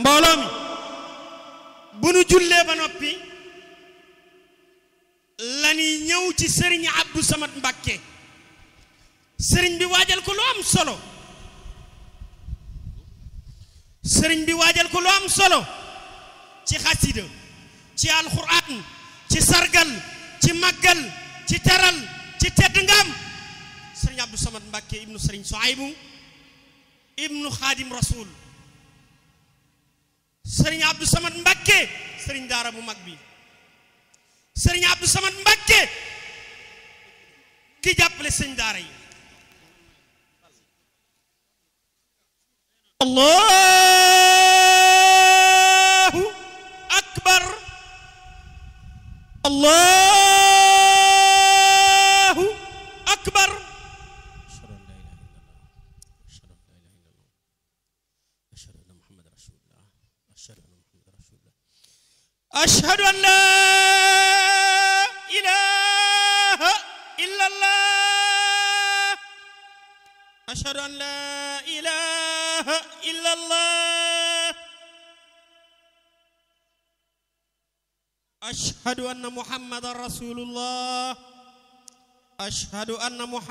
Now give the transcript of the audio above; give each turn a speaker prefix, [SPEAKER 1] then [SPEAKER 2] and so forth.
[SPEAKER 1] mbooloo mi bu nu jullee ba noppi lañuy ñëw ci sëriñ Abdou Samad Mbàkke sëriñ bi waajal ko lu am solo sëriñ bi waajal ko lu am solo ci xasida ci alxuraan ci sargal ci màggal ci teral ci tedd ngam sëriñ Abdou Samad Mbàkke ibnu sëriñ Soaybu ibnu xaadim rasul sëriñ Abdou Samad Mbàkke sëriñ daara bu mag bi sëriñ Abdou Samad Mbàkke ki jàppale sëriñ daara yi allahu akbar allahu akbar أشهد أن لا إله إلا الله أشهد أن لا إله إلا الله أشهد أن محمد رسول الله أشهد أن محمد